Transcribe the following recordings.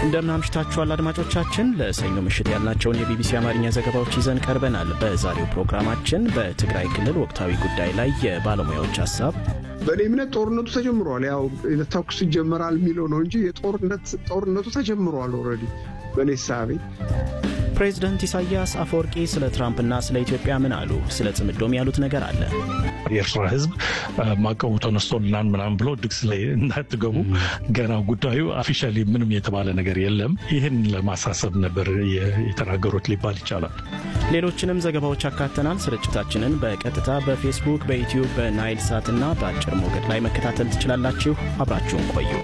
እንደምን አምሽታችኋል አድማጮቻችን። ለሰኞ ምሽት ያልናቸውን የቢቢሲ አማርኛ ዘገባዎች ይዘን ቀርበናል። በዛሬው ፕሮግራማችን በትግራይ ክልል ወቅታዊ ጉዳይ ላይ የባለሙያዎች ሀሳብ፣ በእኔ እምነት ጦርነቱ ተጀምሯል። ያው ተኩስ ይጀመራል የሚለው ነው እንጂ ጦርነቱ ተጀምሯል ኦልሬዲ በእኔ ሳቤ። ፕሬዚደንት ኢሳያስ አፈወርቂ ስለ ትራምፕና ስለ ኢትዮጵያ ምን አሉ? ስለ ጽምዶም ያሉት ነገር አለ። የኤርትራ ሕዝብ ማቀቡ ተነስቶልናል ምናምን ብሎ ድግስ ላይ እንዳትገቡ ገና ጉዳዩ አፊሻሊ ምንም የተባለ ነገር የለም። ይህን ለማሳሰብ ነበር የተናገሩት ሊባል ይቻላል። ሌሎችንም ዘገባዎች አካተናል። ስርጭታችንን በቀጥታ በፌስቡክ፣ በዩትዩብ፣ በናይል ሳትና በአጭር ሞገድ ላይ መከታተል ትችላላችሁ። አብራችሁን ቆዩ።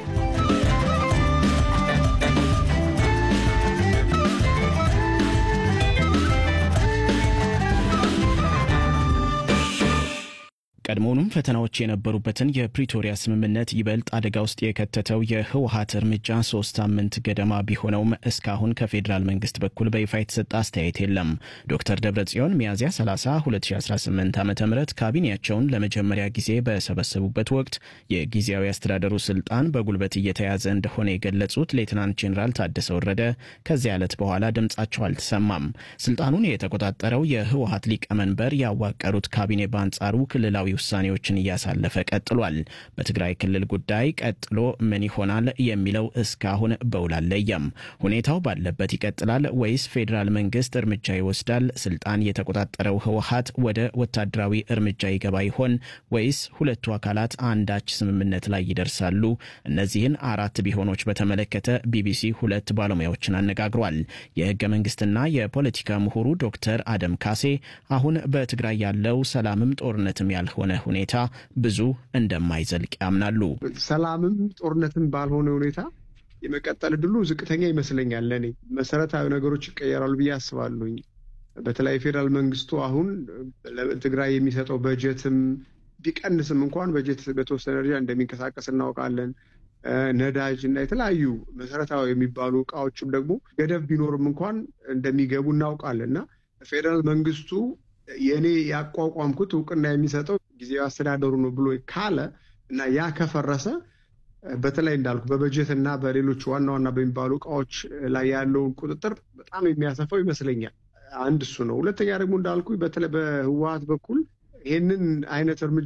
ቀድሞውኑም ፈተናዎች የነበሩበትን የፕሪቶሪያ ስምምነት ይበልጥ አደጋ ውስጥ የከተተው የህወሀት እርምጃ ሶስት ሳምንት ገደማ ቢሆነውም እስካሁን ከፌዴራል መንግስት በኩል በይፋ የተሰጠ አስተያየት የለም። ዶክተር ደብረጽዮን ሚያዝያ 30 2018 ዓ ም ካቢኔያቸውን ለመጀመሪያ ጊዜ በሰበሰቡበት ወቅት የጊዜያዊ አስተዳደሩ ስልጣን በጉልበት እየተያዘ እንደሆነ የገለጹት ሌትናንት ጄኔራል ታደሰ ወረደ ከዚያ ዕለት በኋላ ድምጻቸው አልተሰማም። ስልጣኑን የተቆጣጠረው የህወሀት ሊቀመንበር ያዋቀሩት ካቢኔ በአንጻሩ ክልላዊ ውሳኔዎችን እያሳለፈ ቀጥሏል። በትግራይ ክልል ጉዳይ ቀጥሎ ምን ይሆናል የሚለው እስካሁን በውል አልለየም። ሁኔታው ባለበት ይቀጥላል ወይስ ፌዴራል መንግስት እርምጃ ይወስዳል? ስልጣን የተቆጣጠረው ህወሀት ወደ ወታደራዊ እርምጃ ይገባ ይሆን ወይስ ሁለቱ አካላት አንዳች ስምምነት ላይ ይደርሳሉ? እነዚህን አራት ቢሆኖች በተመለከተ ቢቢሲ ሁለት ባለሙያዎችን አነጋግሯል። የህገ መንግስትና የፖለቲካ ምሁሩ ዶክተር አደም ካሴ አሁን በትግራይ ያለው ሰላምም ጦርነትም ያልሆነ ሆነ ሁኔታ ብዙ እንደማይዘልቅ ያምናሉ። ሰላምም ጦርነትም ባልሆነ ሁኔታ የመቀጠል እድሉ ዝቅተኛ ይመስለኛል። ለእኔ መሰረታዊ ነገሮች ይቀየራሉ ብዬ አስባለሁኝ። በተለይ ፌዴራል መንግስቱ አሁን ለትግራይ የሚሰጠው በጀትም ቢቀንስም እንኳን በጀት በተወሰነ ደረጃ እንደሚንቀሳቀስ እናውቃለን። ነዳጅ እና የተለያዩ መሰረታዊ የሚባሉ እቃዎችም ደግሞ ገደብ ቢኖርም እንኳን እንደሚገቡ እናውቃለን እና ፌዴራል መንግስቱ የእኔ ያቋቋምኩት እውቅና የሚሰጠው ጊዜያዊ አስተዳደሩ ነው ብሎ ካለ እና ያ ከፈረሰ በተለይ እንዳልኩ በበጀት እና በሌሎች ዋና ዋና በሚባሉ እቃዎች ላይ ያለውን ቁጥጥር በጣም የሚያሰፋው ይመስለኛል። አንድ እሱ ነው። ሁለተኛ ደግሞ እንዳልኩ በተለይ በህወሀት በኩል ይህንን አይነት እርምጃ